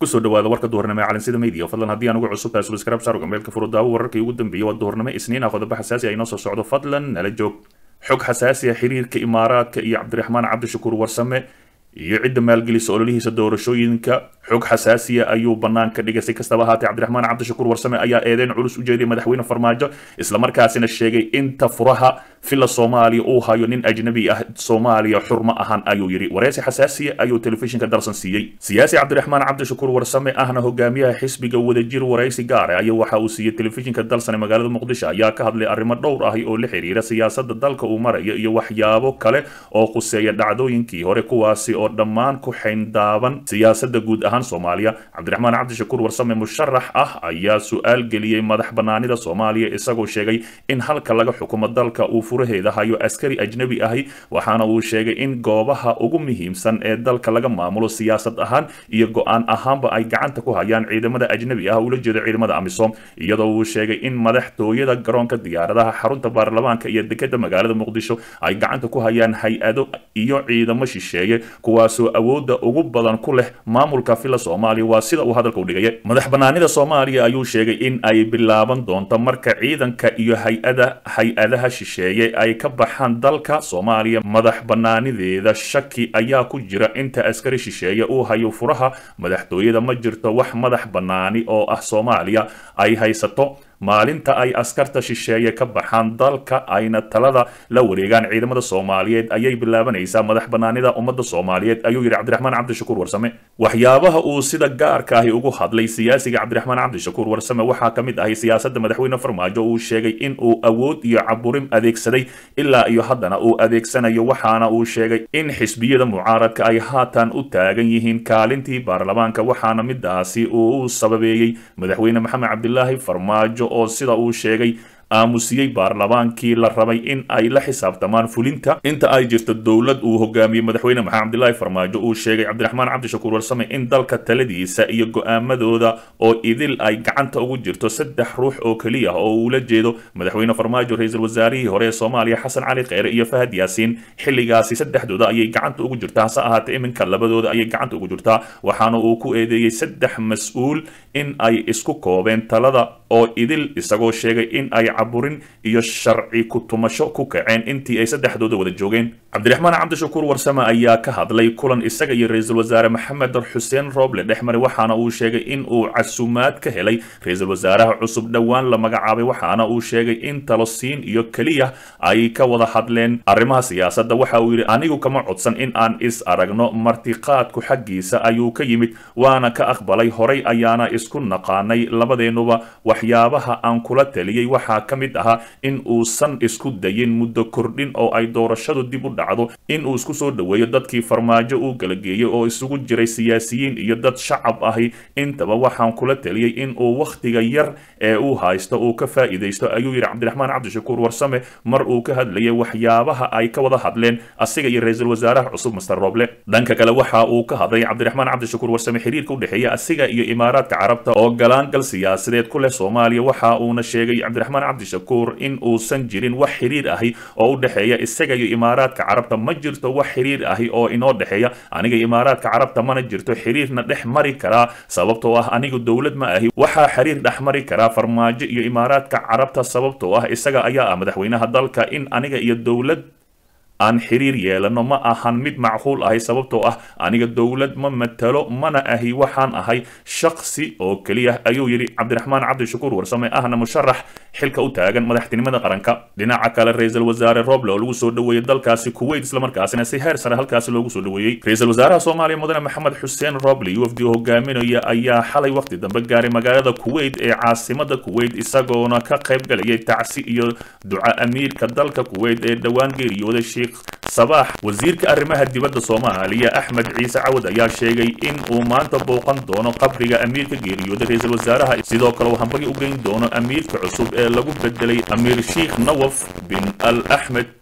kusoo dhawaada warka duhurnimo ee calansida media fadlan haddii aan ugu cusub tahay subscribe saar gameelka furudaawo wararkii ugu dambeeyay waa duhurnimo isniin ah qodobo xasaasi ah inoo soo socdo fadlan nala joog xog xasaasi ah xiriirka imaaraadka iyo cabdiraxmaan cabdishakuur warsame iyo cidda maalgelisa ololihiisa doorashooyinka xog xasaasiya ayuu banaanka dhigay si kastaba ahaatee cabdiraxmaan cabdishakuur warsame ayaa eedeyn culus u jeediyay madaxweyne farmaajo islamarkaasina sheegay inta furaha fila soomaaliya uu hayo nin ajnabi ah soomaaliya xurmo ahaan ayuu yidhi wareysi xasaasiya ayuu telefishinka dalsan siiyey siyaasi cabdiraxmaan cabdishakuur warsame ahna hogaamiyaha xisbiga wadajir wareysi gaare ayaa waxa uu siiyey telefishinka dalsan ee magaalada muqdisho ayaa ka hadlay arrimo dhowr ahi oo la xiriira siyaasada dalka uu marayo iyo waxyaabo kale oo khuseeya dhacdooyinkii hore kuwaasi oo dhammaan ku xayndaaban siyaasada guud ahaan soomaaliya cabdiraxmaan cabdishakuur warsame musharax ah ayaa su-aal geliyey madax banaanida soomaaliya isagoo sheegay in halka laga xukumo dalka uu furaheeda hayo askari ajnabi ahi waxaana uu sheegay in goobaha ugu muhiimsan ee dalka laga maamulo siyaasad ahaan iyo go-aan ahaanba ay gacanta ku hayaan ciidamada ajnabi ah ula jeedo ciidamada amisom iyadoo uu sheegay in madaxtooyada garoonka diyaaradaha xarunta baarlamaanka iyo dekeda magaalada muqdisho ay gacanta ku hayaan hay-ado iyo ciidamo shisheeye kuwaasoo awooda ugu badan ku leh maamulka fila soomaaliya waa sida uu hadalka u dhigaya madax banaanida soomaaliya ayuu sheegay in ay bilaaban doonto marka ciidanka iyo hay-ada hay-adaha shisheeye ay ka baxaan dalka soomaaliya madax banaanideeda shaki ayaa ku jira inta askari shisheeye uu hayo furaha madaxtooyada ma jirto wax madax banaani oo ah soomaaliya ay haysato maalinta ay askarta shisheeye ka baxaan dalka ayna talada la wareegaan ciidamada soomaaliyeed ayay bilaabanaysaa madax banaanida ummadda soomaaliyeed ayuu yidhi cabdiraxmaan cabdishakuur warsame waxyaabaha uu sida gaarka ahi ugu hadlay siyaasiga cabdiraxmaan cabdishakuur warsame waxaa ka mid ahay siyaasadda madaxweyne farmaajo uu sheegay in uu awood iyo caburin adeegsaday ilaa iyo haddana uu adeegsanayo waxaana uu sheegay in xisbiyada mucaaradka ay haatan u taagan yihiin kaalintii baarlamaanka waxaana midaasi uu u sababeeyey madaxweyne maxamed cabdilaahi farmaajo oo sida uu sheegay aamusiyey baarlamaankii la rabay in ay la xisaabtamaan fulinta inta ay jirto dowlad uu hogaamiyey madaxweyne maxamed cabdilaahi farmaajo uu sheegay cabdiraxmaan cabdishakuur warsame in dalka taladiisa iyo go-aamadooda oo idil ay gacanta ugu jirto saddex ruux oo keliya oo uula jeedo madaxweyne farmaajo ra-iisul wasaarihii hore ee soomaaliya xasan cali kheyre iyo fahad yaasiin xilligaasi saddexdooda ayay gacanta ugu jirtaa hase ahaatee iminka labadooda ayay gacanta ugu jirtaa waxaana uu ku eedeeyey saddex mas-uul in ay isku koobeen talada oo idil isagoo sheegay in ay caburin iyo sharci ku tumasho ku kaceen intii ay saddexdooda wada joogeen cabdiraxmaan cabdishakuur warsame ayaa ka hadlay kulan isaga iyo ra-iisul wasaare maxamed xuseen rooble dhexmare waxaana uu sheegay in uu casumaad ka helay ra-iisul wasaaraha cusub dhowaan la magacaabay waxaana uu sheegay in talosiin iyo keliya ay ka wada hadleen arrimaha siyaasadda waxa uu yidhi anigu kama codsan in aan is aragno martiqaadku xaggiisa ayuu ka yimid waana ka aqbalay horay ayaana isku naqaanay labadeennuba waxyaabaha aan kula taliyey waxaa ka mid ahaa in uusan isku dayin muddo kordhin oo ay doorashadu dib u dhacdo in uu isku soo dhoweeyo dadkii farmaajo uu galageeyey oo isugu jiray siyaasiyiin iyo dad shacab ahi intaba waxaan kula taliyey in uu wakhtiga yar ee uu haysto uu ka faa'iidaysto ayuu yidhi cabdiraxmaan cabdishakuur warsame mar uu ka hadlayay waxyaabaha ay ka wada hadleen asiga iyo ra-iisul wasaaraha cusub master roble dhanka kale waxa uu ka hadlay cabdiraxmaan cabdishakuur warsame xiriirka u dhexeeya asiga iyo imaaraadka carabta oo galaangal siyaasadeed ku leh soomaaliya waxa uuna sheegay cabdiraxmaan cabdishakuur in uusan jirin wax xiriir ahi oo u dhexeeya isaga iyo imaaraadka carabta ma jirto wax xiriir ahi oo inoo dhexeeya aniga imaaraadka carabta mana jirto xiriirna dhex mari karaa sababtoo ah anigu dowlad ma ahi waxaa xiriir dhex mari karaa farmaajo iyo imaaraadka carabta sababtoo ah isaga ayaa ah madaxweynaha dalka in aniga iyo dowlad aan xiriir yeelano ma ahan mid macquul ahay sababtoo ah aniga dowlad ma matalo mana ahi waxaan ahay shaksi oo keliya ayuu yidhi cabdiraxmaan cabdishakuur warsame ahna musharax xilka u taagan madaxtinimada qaranka dhinaca kale ra-iisul wasaare roble oo lagu soo dhoweeyey dalkaasi kuwait islamarkaasina si heer sare halkaasi loogu soo dhoweeyey ra-iisul wasaaraha soomaaliya mudane maxamed xuseen roble u f d hogaaminaya ayaa xalay waqti dambe gaaray magaalada kuwait ee caasimada kuwait isagoona ka qayb galayay tacsi iyo duca amiirka dalka kuwait ee dhowaan geeriyooday sabaax wasiirka arrimaha dibadda soomaaliya axmed ciise cawad ayaa sheegay in uu maanta booqan doono qabriga amiirka geeriyooday ra-iisul wasaaraha sidoo kale uu hambagi u geyn doono amiirka cusub ee lagu bedelay amiir sheikh nawaf bin al axmed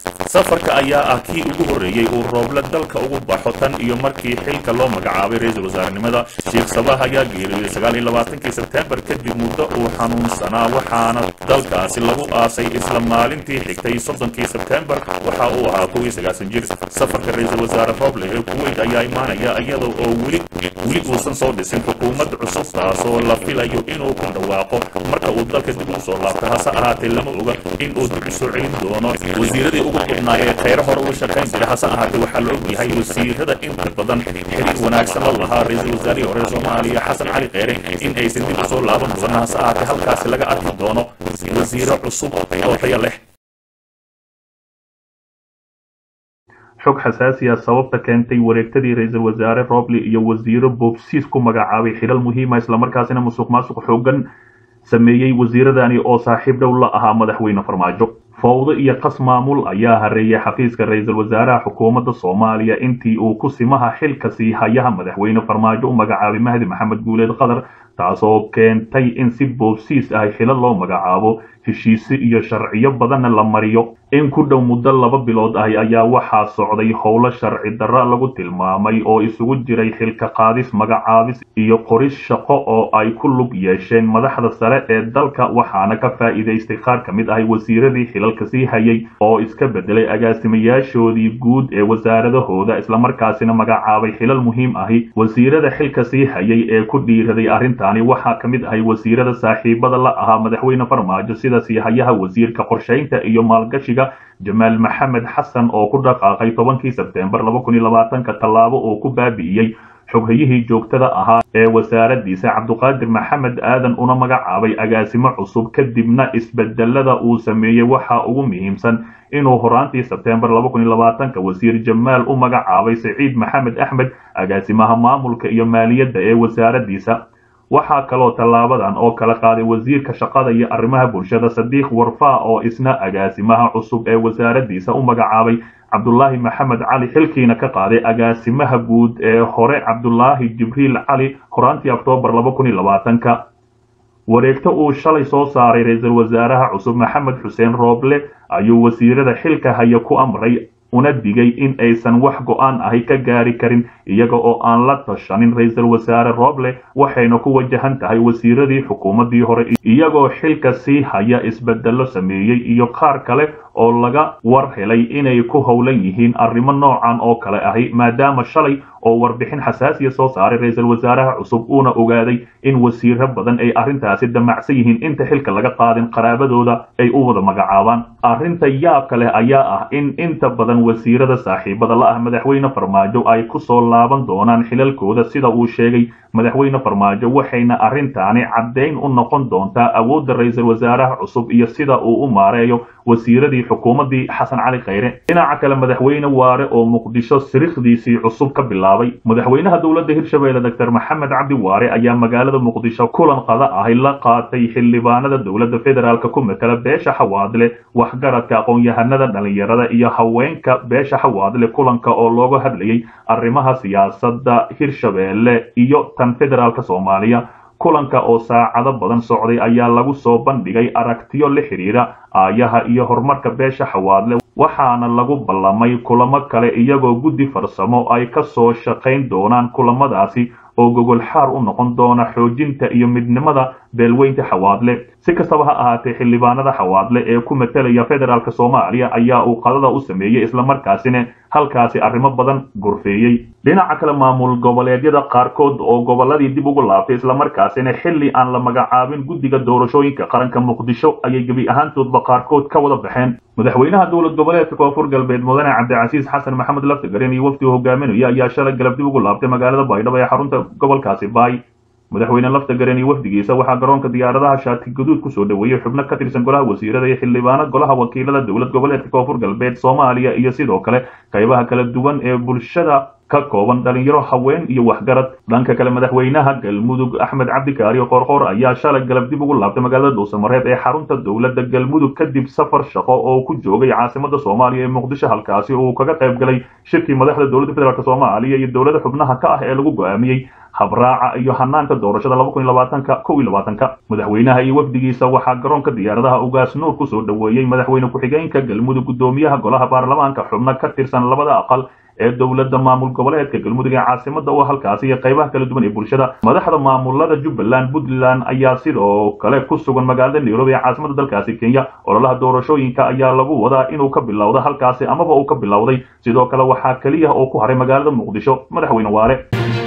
safarka ayaa ah kii ugu horreeyey uu rooble dalka ugu baxo tan iyo markii xilka loo magacaabay ra-iisul wasaarenimada sheekh sabaah ayaa geeriyooday sagaal iyo labaatankii sebteembar kadib muddo uu xanuunsanaa waxaana dalkaasi lagu aasay isla maalintii xigtay soddonkii sebteembar waxa uu ahaa kow iyo sagaasan jir safarka ra-iisul wasaare rooble ee kuweyt ayaa imaanaya iyada oo weli weli uusan soo dhisin xukuumad cusub taasoo la filayo inuu ku dhawaaqo marka uu dalka dib u soo laabto hase ahaatee lama oga in uu dib u soo celin doono wasiiradii ugu badnaa ee kheyro hore uga shaqayn jira hase ahaatee waxaa la ogyahay wasiirada inta badan xiriir wanaagsan la lahaa ra-iisul wasaarihii hore soomaaliya xasan cali kheyre in aysan dib u soo laaban doono hase ahaatee halkaasi laga arki doono wasiiro cusub oo taya leh xog xasaasiya sababta keentay wareegtadii ra-iisul wasaare roble iyo wasiiro boobsiis ku magacaabay xilal muhiima islamarkaasina musuq maasuq xoogan sameeyey wasiiradani oo saaxiib dhow la ahaa madaxweyne farmaajo fowdo iyo qas maamul ayaa hareeyay xafiiska ra-iisul wasaaraha xukuumadda soomaaliya intii uu ku simaha xilka sii hayaha madaxweyne farmaajo u magacaabay mahdi maxamed guuleed qatar taasoo keentay in si boobsiis ah xilal loo magacaabo heshiise iyo sharciyo badanna la mariyo in ku dhow muddo laba bilood ah ayaa waxaa socday howlo sharci darra lagu tilmaamay oo isugu jiray xilka qaadis magacaabis iyo qoris shaqo oo ay ku lug yeesheen madaxda sare ee dalka waxaana ka faa'iidaystay qaar ka mid ahay wasiiradii xilalka sii hayay oo iska bedelay agaasimayaashoodii guud ee wasaaradahooda islamarkaasina magacaabay xilal muhiim ahi wasiirada xilka sii hayay ee ku dhiiraday arrintaani waxaa ka mid ahay wasiirada saaxiibada la ahaa madaxweyne farmaajo sida siihayaha wasiirka qorshaynta iyo maalgashiga jamaal maxamed xasan oo ku dhaqaaqay tobankii sebteembar laba kun iyo labaatanka tallaabo oo ku baabi'iyey xoghayihii joogtada ahaa ee wasaaradiisa cabduqaadir maxamed aadan una magacaabay agaasimo cusub kadibna isbedelada uu sameeyey waxaa ugu muhiimsan inuu horaantii sebteembar laba kun iyo labaatanka wasiir jamaal u magacaabay saciid maxamed axmed agaasimaha maamulka iyo maaliyadda ee wasaaradiisa waxaa kaloo tallaabadan oo kala qaaday wasiirka shaqada iyo arrimaha bulshada sadiiq warfaa oo isna agaasimaha cusub ee wasaaradiisa u magacaabay cabdulaahi maxamed cali xilkiina ka qaaday agaasimaha guud ee hore cabdulaahi jibriil cali horaantii oktoobar laba kun iyo labaatanka wareegto uu shalay soo saaray ra-iisul wasaaraha cusub maxamed xuseen rooble ayuu wasiirada xilka haya ku amray una digay in aysan wax go-aan ahi ka gaari karin iyaga oo aan la tashanin ra-iisul wasaare rooble waxayna ku wajahan tahay wasiiradii xukuumaddii hore iyagoo xilka sii haya isbedello sameeyey iyo qaar kale oo laga war helay inay ku howlan yihiin arrimo noocan oo kale ahi maadaama shalay oo warbixin xasaasiya soo saaray ra-iisul wasaaraha cusub uuna ogaaday in wasiiro badan ay arrintaasi damacsan yihiin inta xilka laga qaadin qaraabadooda ay u wada magacaabaan arrinta yaabka leh ayaa ah in inta badan wasiirada saaxiibada la ah madaxweyne farmaajo ay ku soo laaban doonaan xilalkooda sida uu sheegay madaxweyne farmaajo waxayna arrintaani caddayn u noqon doontaa awoodda ra-iisul wasaaraha cusub iyo sida uu u maareeyo wasiiradii xukuumaddii xasan cali khayre dhinaca kale madaxweyne waare oo muqdisho sirikhdiisii cusub ka bilaabay madaxweynaha dowladda hirshabeelle doctor maxamed cabdi waare ayaa magaalada muqdisho kulan qada ahi la qaatay xildhibaanada dowladda federaalk ku matala beesha xawaadle waxgaradka aqoon-yahanada dhalinyarada iyo haweenka beesha xawaadle kulanka oo looga hadlayay arrimaha siyaasadda hirshabeelle iyo tan federaalk soomaaliya kulanka oo saacado badan socday ayaa lagu soo bandhigay aragtiyo la xidhiira aayaha iyo horumarka beesha xawaadle waxaana lagu ballamay kulamo kale iyagoo guddi farsamo ay ka soo shaqayn doonaan kulamadaasi oo gogol xaar u noqon doona xoojinta iyo midnimada beelweynta xawaadle si kastaba ha ahaatee xildhibaanada xawaadle ee ku matalaya federaalk soomaaliya ayaa uu qadada u sameeyey islamarkaasina halkaasi arrimo badan gorfeeyey dhinaca kale maamul goboleedyada qaarkood oo gobolladii dib ugu laabtay islamarkaasina xilli aan la magacaabin guddiga doorashooyinka qaranka muqdisho ayay gebi ahaantoodba qaarkood ka wada baxeen madaxweynaha dowlad goboleedka koonfur galbeed mudane cabdicasiis xasan maxamed laftigarin iyo wafdi hogaaminaya ayaa shalay galab dib ugu laabtay magaalada baydhabo ee xarunta gobolkaasi baay madaxweyne laftigarin iyo wafdigiisa waxaa garoonka diyaaradaha shaati gaduud kusoo dhoweeyey xubno ka tirsan golaha wasiirada iyo xildhibaano golaha wakiilada dowlad goboleedka koonfur galbeed soomaaliya iyo sidoo kale qaybaha kala duwan ee bulshada ka kooban dhalinyaro haween iyo waxgarad dhanka kale madaxweynaha galmudug axmed cabdikaariyo qoorqoor ayaa shalay galab dib ugu laabtay magaalada dhuusamareeb ee xarunta dowladda galmudug kadib safar shaqo oo ku joogay caasimada soomaaliya ee muqdisho halkaasi uu kaga qayb galay shirkii madaxda dowladda federaalk soomaaliya iyo dowlada xubnaha ka ah ee lagu go-aamiyey habraaca iyo hanaanka doorashada laba kun iyo labaatanka kow iyo labaatanka madaxweynaha iyo wafdigiisa waxaa garoonka diyaaradaha ugaas nuur kusoo dhoweeyey madaxweyne ku-xigeenka galmudug guddoomiyaha golaha baarlamaanka xubno ka tirsan labada aqal ee dowladda maamul goboleedka galmudug ee caasimada oo halkaasi iyo qaybaha kala duwan ee bulshada madaxda maamulada jubbaland puntland ayaa sidoo kale ku sugan magaalada nairobi ee caasimada dalkaasi kenya ololaha doorashooyinka ayaa lagu wadaa inuu ka bilowda halkaasi amaba uu ka bilowday sidoo kale waxaa keliya oo ku haray magaalada muqdisho madaxweyne waare